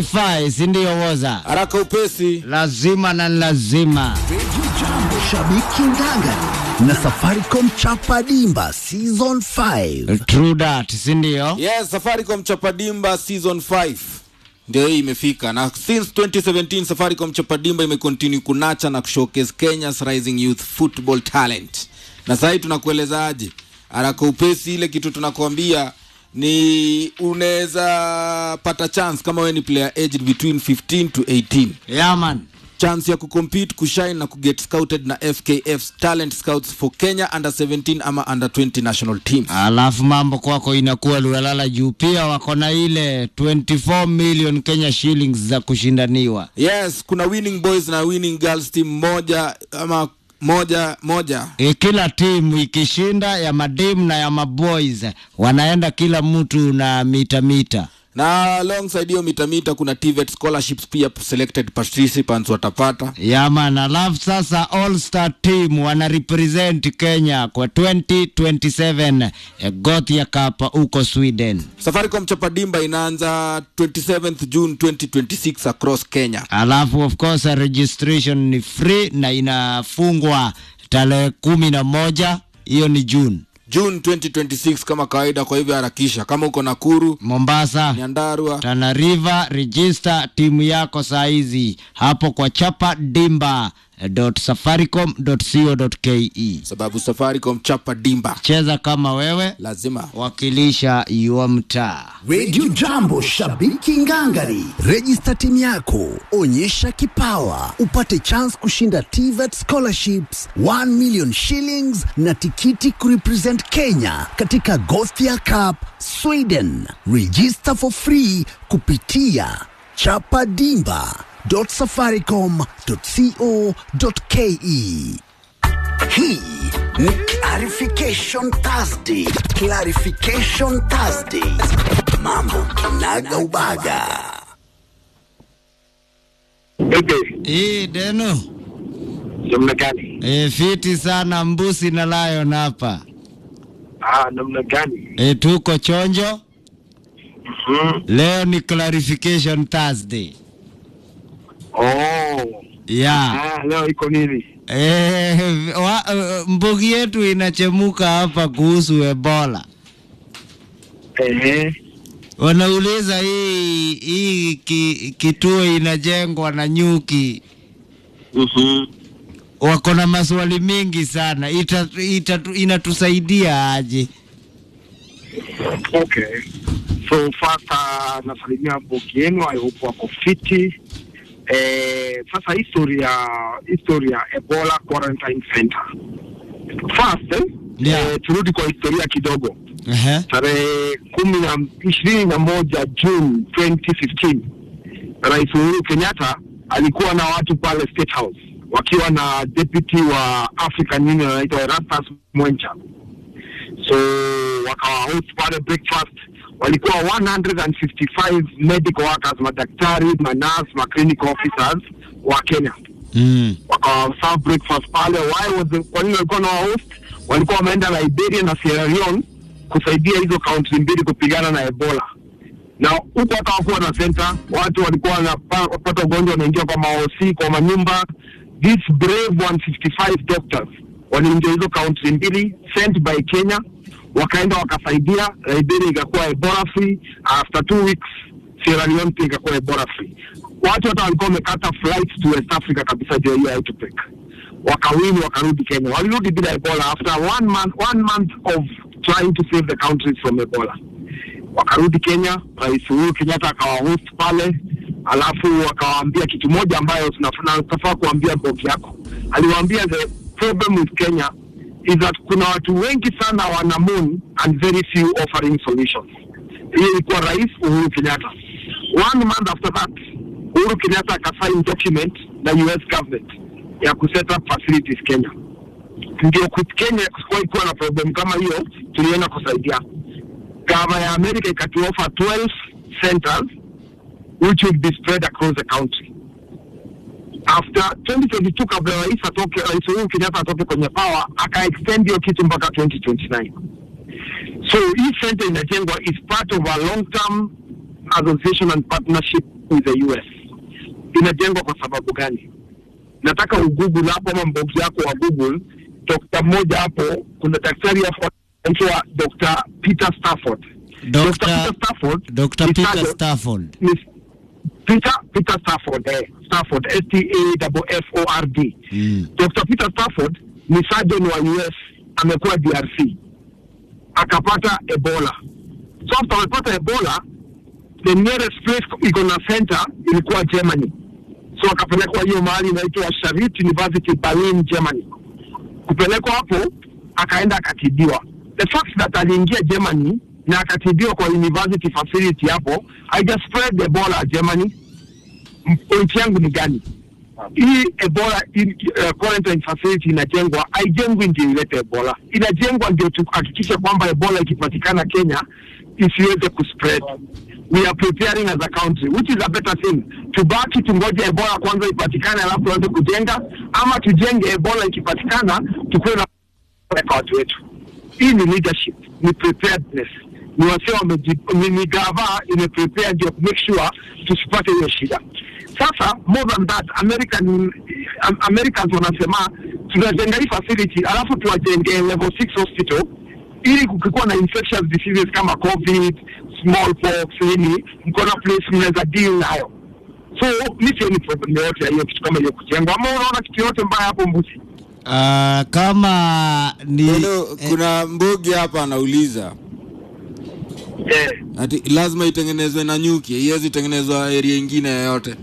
Fai, si ndio woza? haraka upesi. Lazima na lazima. Radio Jambo Shabiki Ngangari na Safaricom Chapa Dimba Season 5. True that, si ndio? Yes, Safaricom Chapadimba season 5 ndio hii imefika, na since 2017 Safaricom Chapadimba imecontinue kunacha na kushowcase Kenya's rising youth football talent. Na sasa hii tunakuelezaje? Haraka upesi, ile kitu tunakuambia ni unaweza pata chance kama wewe ni player aged between 15 to 18 Yeah, man. chance ya kucompete kushine na kuget scouted na FKF's talent scouts for Kenya under 17 ama under 20 national teams. Alafu mambo kwako inakuwa lualala juu, pia wako na ile 24 million Kenya shillings za kushindaniwa. Yes, kuna winning boys na winning girls team moja ama moja moja. E, kila timu ikishinda ya madem na ya maboys wanaenda kila mtu na mita mita. Na alongside hiyo mitamita kuna TVET scholarships pia selected participants watapata. Yaman, alafu sasa All Star team wana represent Kenya kwa 2027 eh, Gothia Cup huko Sweden. Safaricom Chapadimba inaanza 27th June 2026 across Kenya. Alafu of course registration ni free na inafungwa tarehe kumi na moja hiyo ni June. June 2026 kama kawaida, kwa hivyo harakisha. Kama uko Nakuru, Mombasa, Nyandarua, Tana River, register timu yako saa hizi hapo kwa chapa dimba safaricom.co.ke. sababu Safaricom Chapadimba Cheza kama wewe, lazima wakilisha yua mtaa. Radio Jambo Shabiki Ngangari. Register timu yako, onyesha kipawa, upate chance kushinda TVET scholarships 1 million shillings na tikiti kurepresent Kenya katika Gothia Cup Sweden. Register for free kupitia chapadimba.safaricom.co.ke. Hii ni Clarification Thursday. Clarification Thursday. Mambo kinaga ubaga. Pepe, Hii deno namna gani? e, fiti sana mbusi na lion hapa Ah, namna gani? e, tuko chonjo. Mhm. Leo ni clarification Thursday Oh. ya Ah, leo iko nini? e, wa, uh, mbugi yetu inachemuka hapa kuhusu Ebola. Ehe. Wanauliza hii hii ki, kituo inajengwa na nyuki, Mhm. wako na maswali mingi sana. Ita, ita, inatusaidia aje? Okay. So first uh, nasalimia boki yenu, I hope wako fiti. Eh, sasa history ya history ya Ebola Quarantine Center. First eh, Yeah. eh, turudi kwa historia kidogo. Ehe. tarehe kumi na ishirini na moja June 2015 Rais Uhuru Kenyatta alikuwa na watu pale State House wakiwa na deputy wa African Union anaitwa Erastus Mwencha, so wakawa host pale breakfast. Walikuwa 155 medical workers, madaktari, manas, ma clinical officers wa Kenya Mm. wakawa serve breakfast pale. Why was the, kwa nini walikuwa na host? Walikuwa wameenda Liberia na Sierra Leone kusaidia hizo country mbili kupigana na Ebola, na huko hata wakuwa na center, watu walikuwa wanapata ugonjwa, wanaingia kwa maosi, kwa manyumba. These brave 155 doctors waliingia hizo country mbili sent by Kenya, wakaenda wakasaidia. Liberia ikakuwa Ebola free, after two weeks Sierra Leone pia ikakuwa Ebola free. Watu hata walikuwa wamekata flights to West Africa kabisa juu ya hiyo outbreak, wakawini wakarudi Kenya, walirudi bila Ebola after one month, one month of trying to save the countries from Ebola. Wakarudi Kenya, Rais Uhuru Kenyatta akawahost pale, alafu akawaambia kitu moja ambayo tunafaa tunafaa kuambia boki yako. Aliwaambia the problem with Kenya is that kuna watu wengi sana wana moon and very few offering solutions. Hiyo ilikuwa Rais Uhuru Kenyatta. One month after that, Uhuru Kenyatta akasign document na US government ya kuset up facilities Kenya ndio ku- Kenya kusikuwahi kuwa na problem kama hiyo, tulienda kusaidia. Gava ya Amerika ikatuofa 12 centers which would be spread across the country. After 2022 kabla rais atoke, rais Uhuru Kenyatta atoke kwenye power, aka extend hiyo kitu mpaka 2029. So hii center inajengwa is part of a long term association and partnership with the US. Inajengwa kwa sababu gani? Nataka ugoogle hapo ama mbogi yako wa Google, dokta mmoja hapo, kuna daktari hapo anaitwa Dr. Peter Stafford. Dr. Peter Stafford Dr. ni Peter surgeon- Stafford. ni Peter Peter Stafford eh, Stafford S T A F F O R D. Mm. Dr. Peter Stafford ni surgeon wa US, amekuwa DRC akapata Ebola. So after amepata Ebola, the nearest place iko na center ilikuwa Germany, so akapelekwa hiyo mahali inaitwa Charité University Berlin, Germany. Kupelekwa hapo akaenda akatibiwa. The fact that aliingia Germany na akatibiwa kwa university facility hapo haija spread Ebola Germany. M- Point yangu ni gani? hii Ebola in, uh, quarantine facility inajengwa, haijengwi ndio ilete Ebola, inajengwa ndio tuhakikishe kwamba Ebola ikipatikana Kenya isiweze kuspread. We are preparing as a country which is a better thing. Tubaki tungoje Ebola kwanza ipatikane, alafu tuanze kujenga, ama tujenge Ebola ikipatikana, tukuwe na kwa watu wetu. Hii ni leadership, ni preparedness, ni wasee wameji, ni, ni gava imeprepare ndio make sure tusipate hiyo shida. Sasa more than that American um, Americans wanasema tunajenga hii facility alafu tuwajenge level 6 hospital ili kukikuwa na infectious diseases kama covid smallpox nini mko na place mnaweza deal nayo so mi sioni problem yoyote ya hiyo kitu kama hiyo kujengwa ama unaona kitu yoyote mbaya hapo mbuzi Uh, kama ni Hello, kuna mbogi hapa anauliza eh, ati lazima itengenezwe na nyuki, haiwezi tengenezwa area ingine yoyote.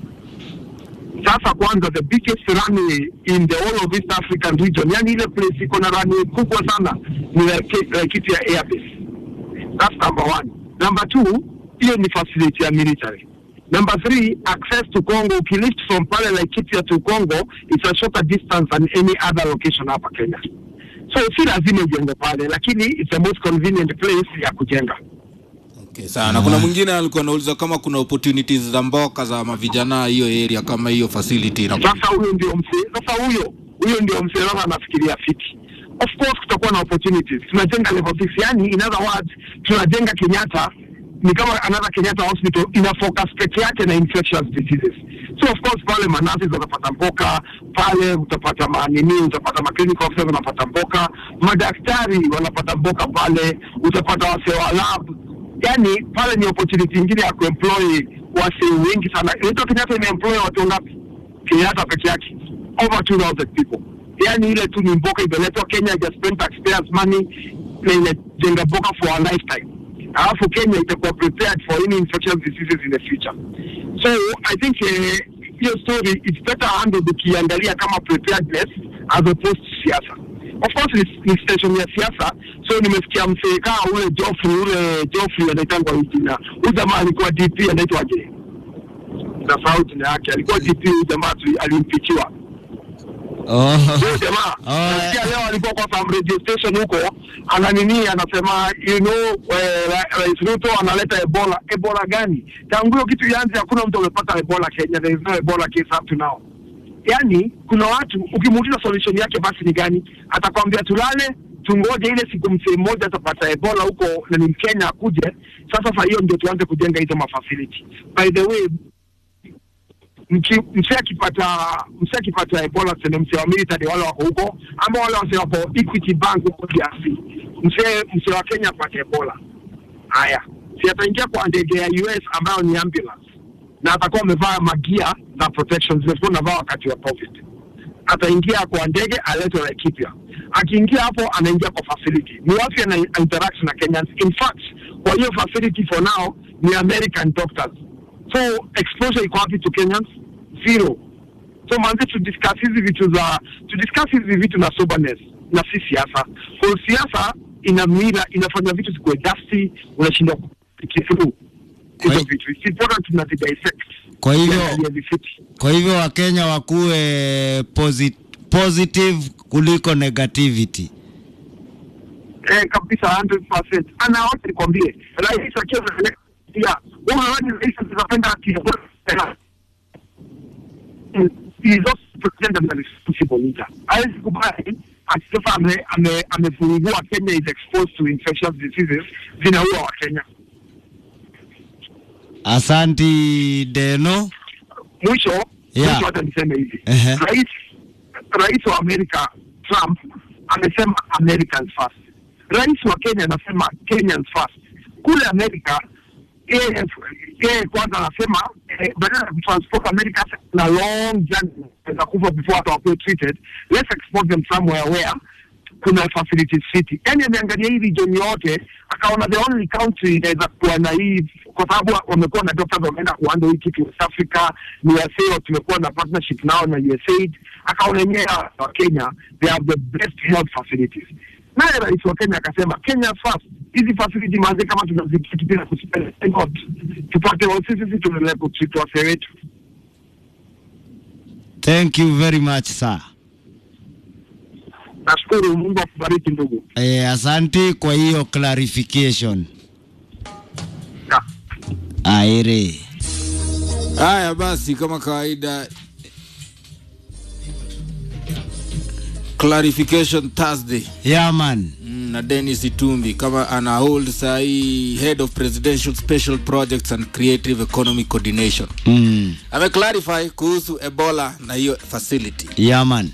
sasa kwanza the biggest runway in the whole of East African region, yani ile place iko na runway kubwa sana ni Laikipia Laikipia Air Base. That's number one. Number two, hiyo ni facility ya military. Number three, access to Congo. Ukilift from pale Laikipia to Congo, it's a shorter distance than any other location hapa Kenya. So si lazima ijengwe pale, lakini it's the most convenient place ya kujenga. Okay, sawa. Na kuna mwingine alikuwa anauliza kama kuna opportunities za mboka za mavijana hiyo area kama hiyo facility ina Sasa huyo ndio mzee, sasa huyo huyo ndio mzee sasa anafikiria fiti. Of course kutakuwa na opportunities. Tunajenga level 6, yani in other words tunajenga Kenyatta ni kama another Kenyatta hospital ina focus peke yake na infectious diseases. So of course pale manasi watapata mboka, pale utapata manini, utapata ma clinical officers wanapata mboka, madaktari wanapata mboka pale, utapata wasee wa lab. Yani pale ni opportunity nyingine ya kuemploy wasee wengi sana. Inaitwa Kenyatta imeemploy watu ngapi? Kenyatta peke yake over 2000 people. Yani ile tu ni mboka imeletwa Kenya, ija spend taxpayers money na inajenga mboka for a lifetime. Alafu Kenya itakuwa prepared for any infectious diseases in the future. So I think eh, hiyo story it's better handled ukiangalia kama preparedness as opposed to siasa. Of course ni, ni station ya siasa, so nimesikia msee kaa ule Joffrey ule Joffrey anaitangwa hii jina. Huyu jamaa alikuwa DP anaitwaje? Nasahau jina yake. Alikuwa DP huyu jamaa tu- alimpichiwa. oh. Huyo jamaa Oh, nasikia leo alikuwa kwa some radio station huko ana nini anasema you know eh, Ra- Rais Ruto analeta Ebola. Ebola gani? Tangu hiyo kitu ianze hakuna mtu amepata Ebola Kenya. There is no Ebola case up to now. Yaani kuna watu ukimuuliza solution yake basi ni gani, atakwambia tulale tungoje ile siku msee mmoja atapata Ebola huko na ni Mkenya akuje. Sasa saa hiyo ndio tuanze kujenga hizo mafacility. By the way, mki- msee akipata msee akipata ebola tena msee wa military wale wako huko ama wale wasee wako equity bank huko DRC msee msee wa Kenya apate ebola haya si ataingia kwa ndege ya US ambayo ni ambulance na atakuwa amevaa magia za protection zilikuwa navaa wakati wa covid ataingia kwa ndege aletwe Laikipia. Akiingia hapo anaingia kwa facility. Ni wapi ana interact na Kenyans? In fact, kwa hiyo facility for now ni American doctors. So exposure iko wapi to Kenyans? Zero. So manze to discuss hizi vitu za to discuss hizi vitu na soberness na si siasa. Kwa siasa ina mira inafanya vitu zikuwe dusty, unashindwa kupiki through hizo Kwa- vitu. It's important tuna dissect. Kwa hivyo- Tuangalie vifiti. Kwa hivyo Wakenya wakuwe posi positive kuliko negativity. eh, kabisa 100%. Ana wote nikwambie, rais akiwa pia wewe unadhani rais atapenda akiongoza he is also president and a responsible leader. Hawezi kubali akisema ame- ame- amefungua Kenya is exposed to infectious diseases zinaua wa Kenya. Asanti Deno. mwisho Yeah. mwisho hata niseme hivi Ehe. rais rais wa Amerika Trump amesema Americans first. Rais wa Kenya anasema Kenyans first. Kule Amerika yeye yeye kwanza anasema eh, badala ya kutransport America na long journey za kufa before hata wakuwe treated let's export them somewhere where kuna facilities fiti. Yani ameangalia hii region yote akaona the only country inaweza kuwa na hii, kwa sababu wamekuwa na doctors wameenda kuanda hii kitu West Africa, ni USA tumekuwa na partnership nao na USAID, akaona yenyewe hawa wa Kenya they have the best health facilities. Naye rais wa Kenya akasema Kenya first, hizi facility manze, kama tunazipiti bila kuspend not tupate sisi sisi tuendelee kutreat wasee wetu. Thank you very much sir. Nashukuru, Mungu akubariki ndugu. Eh, asanti kwa hiyo clarification. Yeah. Aire. haya basi kama kawaida clarification thursday Yeah man. Mm, na denis itumbi kama ana hold sahii head of presidential special projects and creative economy coordination Mm. ameclarify kuhusu ebola na hiyo facility Yeah man.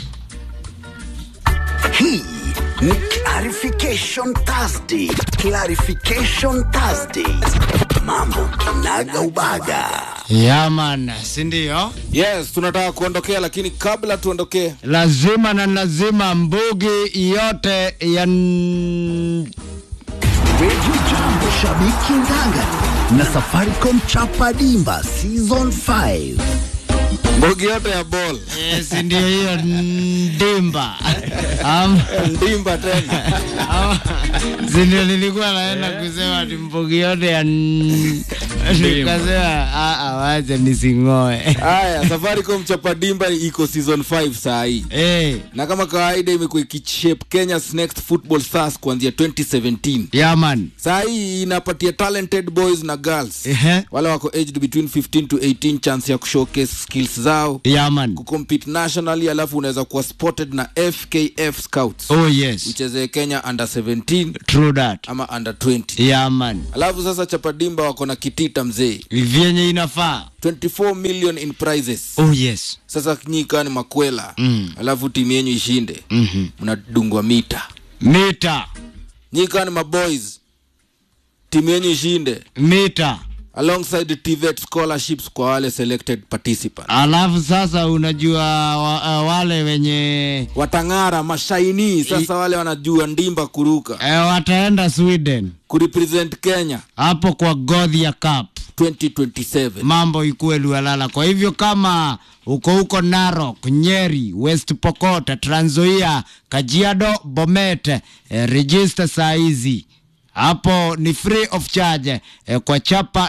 Hii ni Clarification Thursday. Clarification Thursday. Mambo kinaga ubaga. Yeah man, si ndio? yes tunataka kuondokea lakini kabla tuondokee Lazima na lazima mbugi yote ya n- Radio Jambo Shabiki Ngangari na Safaricom Chapa Dimba Season 5. mbogi yote ya ball Eh, si ndio hiyo ndimba Am- ndimba tena am- si ndio nilikuwa naenda kusema ni mbugi yote ya n- nikasema "Ah, ah, wacha nising'oe haya safaricom chapadimba iko season 5 saa hii Eh, na kama kawaida imekuwa ikishape kenya's next football stars kuanzia 2017 yeah man saa hii inapatia talented boys na girls Ehe. wale wako aged between 15 to 18 chance ya kushowcase skills zao yeah man kucompete nationally alafu unaweza kuwa spotted na fkf scouts oh yes uchezee kenya under 17 true that ama under 20 yeah man alafu sasa chapadimba wako na kitita mzee vyenye inafaa 24 million in prizes oh yes sasa nyika ni makwela Mm. alafu timu yenyu ishinde Mhm. mnadungwa mita mita nyika ni maboys timu yenyu ishinde mita alongside tvet scholarships kwa wale selected participants alafu sasa unajua wa, uh, wale wenye watang'ara mashaini sasa wale wanajua ndimba kuruka eh, wataenda sweden kurepresent kenya hapo kwa godhia cup 2027 mambo ikuwe lualala kwa hivyo kama uko huko narok nyeri west pokot tranzoia kajiado bomet eh, register saa hizi hapo ni free of charge eh, kwa chapa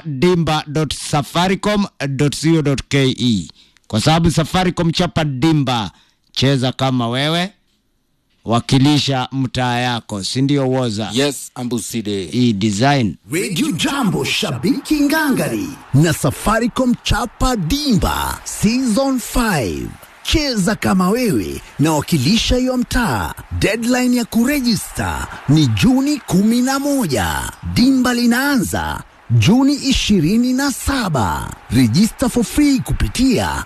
dimba.safaricom.co.ke kwa sababu safaricom chapa dimba cheza kama wewe wakilisha mtaa yako si ndio woza yes ambuside hii design Radio Jambo Shabiki Ngangari na Safaricom Chapa Dimba Season 5. Cheza kama wewe na wakilisha hiyo mtaa. Deadline ya kurejista ni Juni 11. Dimba linaanza Juni 27. Register for free kupitia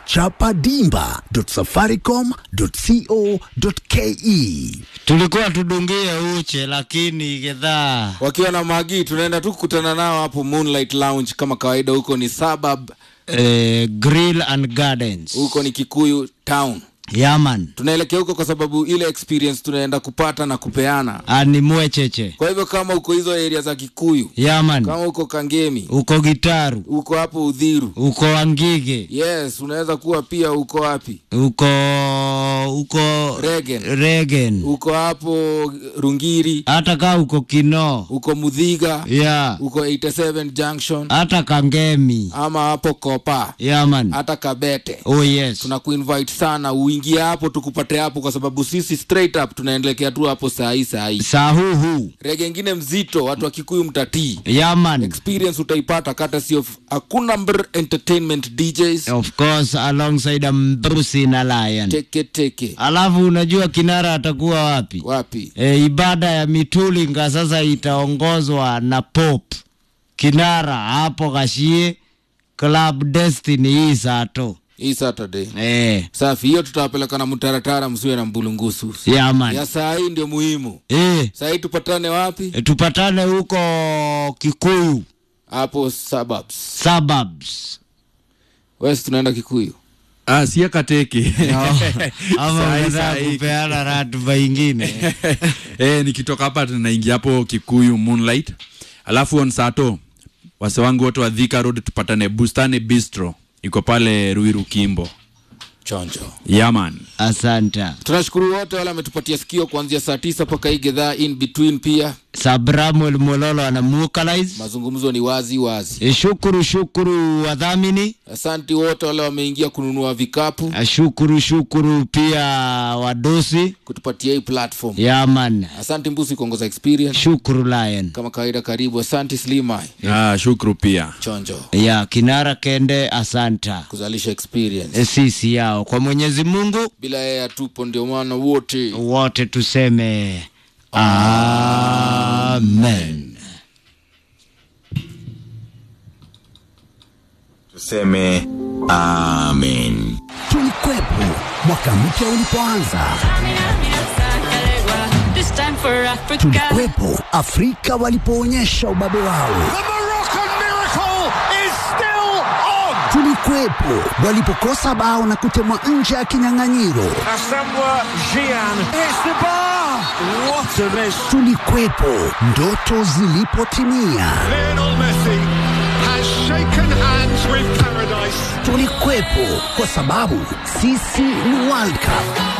chapadimba.safaricom.co.ke. tulikuwa tudungie uche lakini gedhaa wakiwa na magi tunaenda tu kukutana nao hapo moonlight lounge kama kawaida huko ni suburb eh, grill and gardens huko ni kikuyu town yaman tunaelekea huko kwa sababu ile experience tunaenda kupata na kupeana ani mwecheche kwa hivyo kama uko hizo area za kikuyu yaman kama uko kangemi uko gitaru uko hapo udhiru uko wangige yes unaweza kuwa pia uko wapi uko uko Regen. regen uko hapo rungiri hata kaa uko kino uko mudhiga ya uko 87 junction hata kangemi ama hapo kopa yaman hata kabete oh yes tunakuinvite sana uingie hapo tukupate hapo kwa sababu sisi straight up tunaendelekea tu hapo saa hii saa hii sahuhu rege ingine mzito watu wa kikuyu mtatii yaman experience utaipata kata sio hakuna mbr entertainment djs of course alongside mbrusi na lion teke teke alafu unajua kinara atakuwa wapi wapi e, ibada ya mitulinga sasa itaongozwa na pop kinara hapo Gashie Club Destiny hii sato hii saturday eh, safi hiyo tutawapeleka na mtaratara msiwe na mbulungusu yeah, man. ya saa hii ndio muhimu eh, saa hii tupatane wapi e, tupatane huko Kikuyu hapo suburbs suburbs west tunaenda kikuyu Ah, sia kateke ama Sahi, unataka sahi. kupeana ratiba ingine eh, nikitoka hapa tunaingia hapo Kikuyu Moonlight, alafu on Sato wase wangu wote wa Thika Road tupatane Bustani Bistro, iko pale Ruiru Kimbo. chonjo Yaman, asante tunashukuru wote wale wametupatia sikio kuanzia saa tisa mpaka hii gedhaa in between pia Sabramuel Mololo anamukalaiz mazungumzo ni wazi wazi e, shukuru shukuru wadhamini asanti wote wale wameingia kununua vikapu e, shukuru shukuru pia wadosi kutupatia hii platform yaman asanti mbusi kuongoza experience shukuru lion kama kawaida karibu asanti slimai ah, shukru pia chonjo ya kinara kende asanta kuzalisha experience e, sisi yao kwa mwenyezi mungu bila yeye hatupo ndio maana wote wote tuseme amen tuseme amen Tulikwepo mwaka mpya ulipoanza, This time for Africa. tulikwepo Afrika walipoonyesha ubabe wao, tulikwepo walipokosa bao na kutemwa nje ya kinyang'anyiro, tulikwepo ndoto zilipotimia, Lionel Messi has shaken hands with paradise. tulikuwepo kwa sababu sisi ni World Cup.